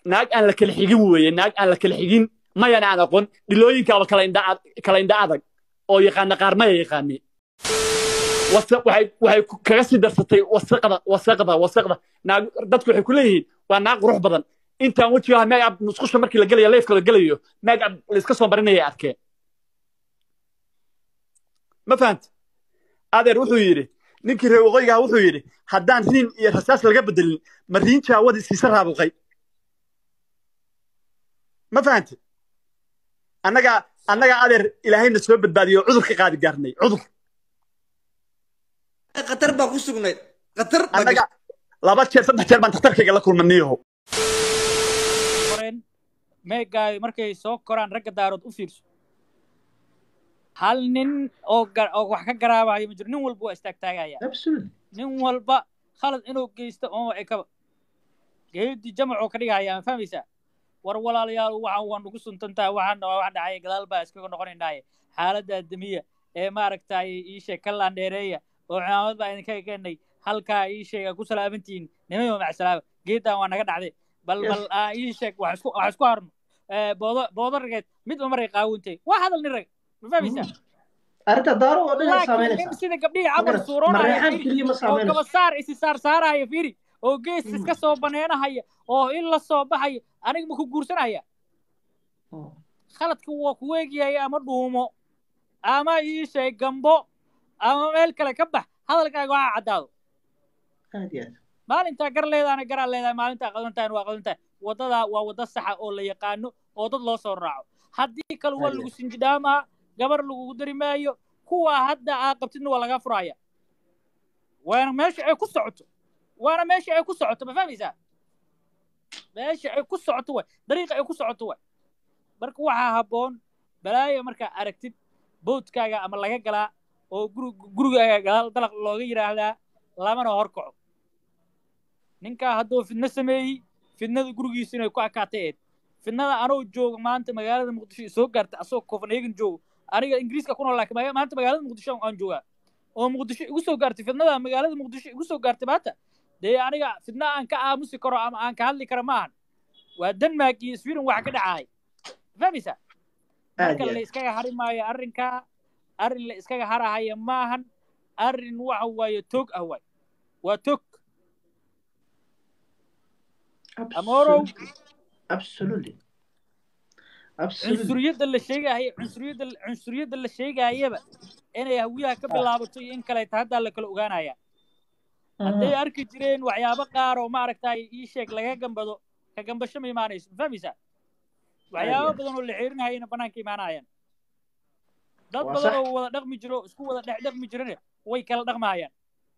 naag aan la kala xigin weeye naag aan la kala xigin mayana aan aqoon dhilooyinkaaba kala indha kala indha adag oo yaqaana qaar maya yaqaani wasa- waxay waxay ku- kaga sii darsatay wasaqda wasaqda wasaqda naag dadku waxay ku leeyihiin waa naag qurux badan intaan wejigaha meegab musqusha markii la gelayo leefka la gelayo meegab layska soo marinaya arkeen ma fahanta adeer wuxuu yidhi ninkii reer waqooyigaha wuxuu yidhi haddaan riin iyo rasaas laga bedelin ma riin jaawadii siisa raabuqay ma fahante annaga annaga adeer ilaahayna soo badbaadiyo cudur ka qaadi gaarnay cudur qatar baa ku sugnayd qatar baa annaga laba jeer saddex jeer baan dhakhtarkayga la kulmaniyaho koreen meegaay markay soo koraan ragga daarood u fiirso hal nin oo ga- oo wax ka garaabayo ma jiro nin walba waa istaagtaagaya absolutely nin walba khalad inuu geysto oo ekaba geedi jamacoo ka dhigaya ma fahmaysaa war walaalayaal waxaan waa nugu suntantaa waxaan waa wax dhacaya gadaal baa iskaga noqonaynaaye xaaladda adamiya ee maaragtay ii sheeg ka laandheereeya oo cimaamad baa idinka keenay halkaa ii sheega ku salaamantihiin nimayo macsalaama geeddan waa naga dhacday bal Yes. bal aa ii sheeg wax isku wax isku harno Eh, boodo boodo rageed midba maray qaawintay waa hadal nin rag ma fahmaysaa arrinta daaro oo dhan ay laakiin nin saameynaysaa sida gabdhihii Ma camal garat- suuroonaya mareexaan fiiri keliya ma oo saameynayso gabasaar isi saar saaraya fiiri oo gees Mm. iska soo baneenahaya oo in la soo baxayo aniga ma ku guursanaya Oh, khaladka waa ku weegiyaya ama dhuumo ama ii sheeg gambo ama meel kale ka bax hadalkaaga waa caddaado aad iyo aad maalintaa gar leedaana garaa leedahay maalintaa qadantahan waa qadantahay waddadaa waa wadda saxa oo la yaqaano oo dad loo soo raaco haddii kale waa Aye. lagu sinjidhaamaa gabar lagugu dari maayo kuwaa hadda aa qabtidna waa lagaa furaya waana meesha ay ku socoto waana meesha ay ku socoto ma fahmaysaa meesha ay ku socoto way dariiqa ay ku socoto way marka waxaa habboon balaaya markaa aragtid boodkaaga ama laga galaa oo guri gurigaaga gadaal dalaq looga yidhaahdaa lamana horkaco ninkaa hadduu fidno sameeyey fidnada gurigiisa inay ku akaatay eed fidnada anoo jooga maanta magaalada muqdisho soo gaarta asagoo copenhagen joogo aniga ingiriiska ku nool laakiin maga- maanta magaalada muqdisho aan joogaa oo muqdisho igu soo gaartay fidnada magaalada muqdisho igu soo gaartay maanta dee aniga fidna aan ka aamusi karo ama aan ka hadli karo maahan waa denmark iyo sweden waxa ka dhacahay fahmaysaa aad marka iyo la aad iskaga hari maayo arrinkaa arrin la iskaga harahaya maahan arrin waxa waaye toog ah waay waa toog Amorow. absolutely absolutely cunsuriyadda la sheegaayo cunsuriyadda cunsuriyadda la sheegayaba inay hawiyaha ka bilaabato iyo in kaleeta haddaa la kala ogaanaya hadday arki jireen waxyaabo qaar oo maaragtay ii sheeg laga gambado ka gambasho ma imaanayso ma fahmaysaa waxyaabo Aad iyo badan oo la xeerinahayana bannaanka imaanayaan dad Waa badan sax. oo wada dhaqmi jiro isku wada dhex dhaqmi jirana way kala dhaqmahayaan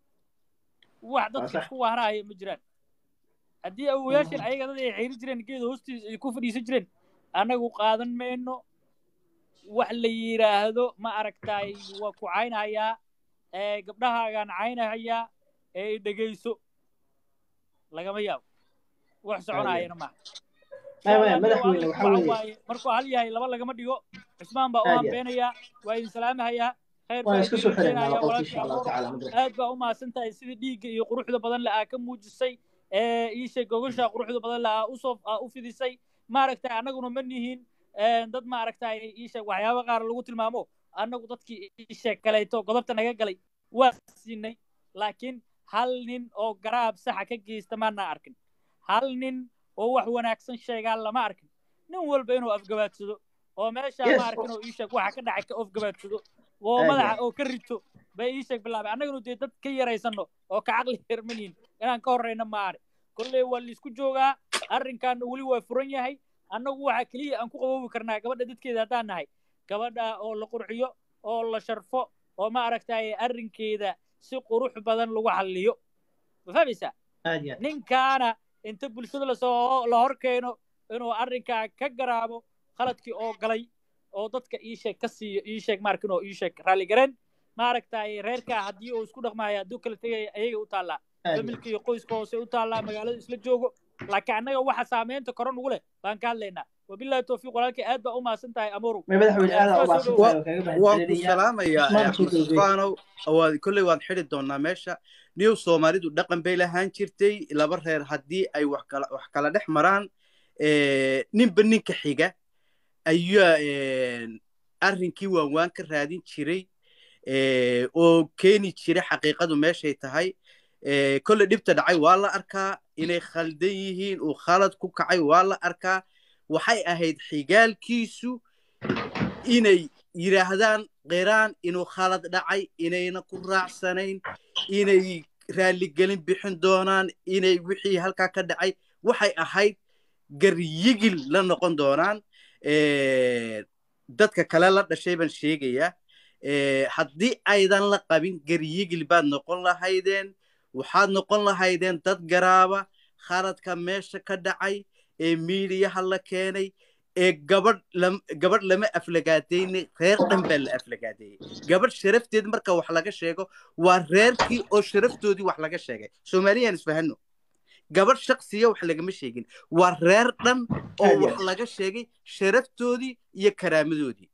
wax dadka sax. isku waarahaya ma jiraan haddii awoyaashan ayaga dad ay xeeri jireen geeda hoostiisa ay ku fadhiisan jireen annagu qaadan mayno wax la yidhaahdo ma aragtay waa ku caynahayaa ee gabdhahaagaan caynahayaa ee i dhegayso lagama yaabo wax soconayana maaha Maya, maya, Inshallah, madaxweyne, adigu waxaa waxa weeye- waaye markuu hal yahay laba lagama dhigo cusmaan baa u Aad iyo aad. hambeenayaa waa idin salaamahayaa khayr waan baa iska idin soo xiraynaa rajeynayaa qolka walaalkii insha allahu Abuur. tacaala madras aad baa u mahadsan tahay sidii dhiigga iyo quruxda badan le aa ka muujisay ee iisheeg gogasha quruxda badan le aa usoo aa u fidisay maaragtay annaguna ma nihin ee, dad maaragtay iisheeg waxyaabo qaar lagu tilmaamo annagu dadkii iisheeg kaleeto godobta naga galay waa siinay laakiin hal nin oo garaab saxa ka geysta maana arkin hal nin oo wax wanaagsan sheegaa lama arkin nin walba inuu afgabaadsado oo meeshaa Yes, ma arkin oo iisheeg waxa ka dhacay ka afgabaadsado oo Aad iyo madaxa aad. oo ka rito bay iisheeg bilaabay annaganu dee dad ka yaraysanno oo ka caqli yarmanihin inaan ka horrayna maane kolley waa laisku joogaa arrinkaana weli waa furan yahay annagu waxa keliya aan ku qaboobi karnaa gabadha dadkeeda haddaan nahay gabadha oo la qurxiyo oo la sharfo oo ma aragtay arrinkeeda si qurux badan lagu xalliyo ma fahmaysaa aad iyo aad ninkaana inta bulshada lasoo la hor keeno inuu arrinkaa ka garaabo khaladkii oo galay oo dadka ii sheeg ka siiyo ii sheeg maarkin oo ii sheeg raalligareen maaragtay reerkaa haddii uu isku dhaqmaayo hadduu kala tegaya ayaga u taallaa aad iyo familka iyo qoyska hoose u taallaa magaalada isla joogo laakiin annaga waxa saameynta kore nugu leh baan ka hadlaynaa wabillahi towfiiq walaalkii aad baa u mahadsan tahay amoru may madaxweyne aad aa u Saas oo mahadsan tahay oo kaaga waan ku mahadcelinayaa salaamayaa Usmaan axmed Suudow Geed. sufaanow waad kolley waan xidhi doonaa meesha niyow soomaalidu dhaqan bay lahaan jirtay laba reer haddii ay wax kala wax kala dhex maraan eh, ninba ninka xiga ayaa eh, arrinkii waanwaan ka raadin jiray eh, oo keeni jiray xaqiiqadu meeshay tahay Eh, kolle dhibta dhacay waa la arkaa inay khaldan yihiin uu khalad ku kacay waa la arkaa waxay ahayd xigaalkiisu inay yidhaahdaan qiraan inuu khalad dhacay inayna ku raacsanayn inay raalligelin bixin doonaan inay wixii halkaa ka dhacay waxay ahayd garyigil la noqon doonaan Eh, dadka kale la dhashay baan sheegayaa Eh, haddii aydan la qabin garyigil baad noqon lahaydeen waxaad noqon lahaydeen dad garaaba khaladka meesha ka dhacay ee miidiyaha la keenay ee gabadh lam- gabadh lama aflagaadayne reer dhan baa la aflagaadeeyey gabadh sharafteed marka wax laga sheego waa reerkii oo sharaftoodii wax laga sheegay soomaaliyaan isfahano gabadh shaksiya wax lagama sheegin waa reer dhan oo Aad iyo wax laga sheegay sharaftoodii iyo karaamadoodii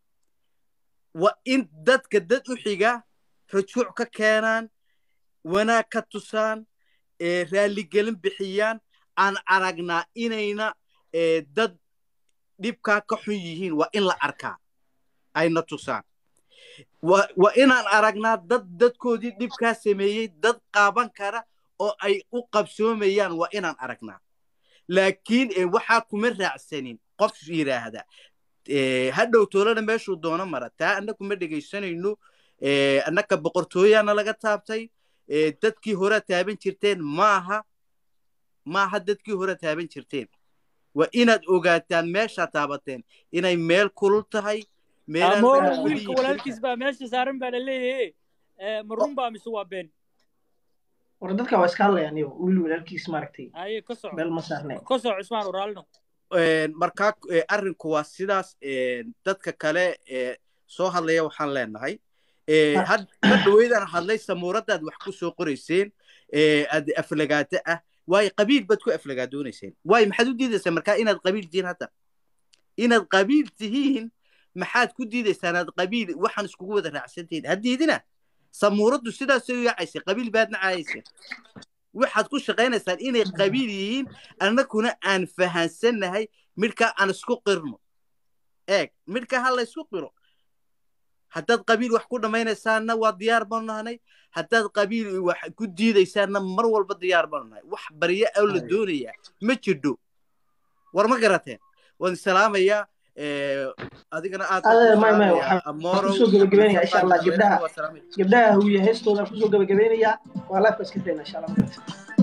waa in dadka dad u xiga rajuuc ka keenaan wanaag ka tusaan ee raalligelin bixiyaan aan aragnaa inayna ee, dad dhibkaa ka xun yihiin waa in la arkaa ayna tusaan waa waa inaan aragnaa dad dadkoodii dhibkaa sameeyey dad qaaban kara oo ay u qabsoomayaan waa inaan aragnaa laakiin ee, waxaa kuma raacsanin qof yidhaahda ee, hadhow toolana meeshuu doono mara taa annagu ma dhegaysanayno ee, annaka boqortooyaana laga taabtay ee, dadkii hore taaban jirteen maaha maaha dadkii hore taaban jirteen waa inaad ogaataan meeshaa taabateen inay meel kulul tahay meelaan amoro dadka wiilka weligiis walaalkiis baa meesha saaran baa la leeyahay ma run baa mise waa been war dadka waa iska hadlayaan iyo wiil walaalkiis maaragtay haye ka soco meel ma saarnay ka soco cusmaan uraalino Een, markaa eh, arrinku waa sidaas een, dadka kale ee soo hadlaya waxaan leenahay Eh, Ah. had ma dhaweydaan hadlay samuuradaad wax ku soo qorayseen ee aad aflagaado ah waayo qabiil baad ku aflagaadoonayseen waayo maxaad u diidaysaan markaa inaad qabiil tihiin hadda inaad qabiil tihiin maxaad ku diidaysaan aad qabiil waxaan iskugu wada raacsantihiin haddiidina samuuraddu sidaasay u yaacaysay qabiil baad nacaayaysa waxaad ku shaqaynaysaan inay qabiil yihiin annaguna aan fahansannahay midhkaa aan isku qirno eeg midhka ha la isku qiro haddaad qabiil wax ku dhammaynaysaanna waa diyaar baanu nahnay haddaad qabiil wax ku diidaysaanna mar walba diyaar baanu nahay wax barya oo la Ay. doonayaa ma jirdho war ma garateen waan salaamayaa eh, adigana aad Adeer, baan may, may, salaamayaa. waxaan- Amoro, waxaan kusoo gabagabaynayaa, insha Allah, Mustafa, gabdhaha. waa salaamay. gabdhaha huya heestooda kusoo gabagabeynayaa waa laafka iska fayna insha allah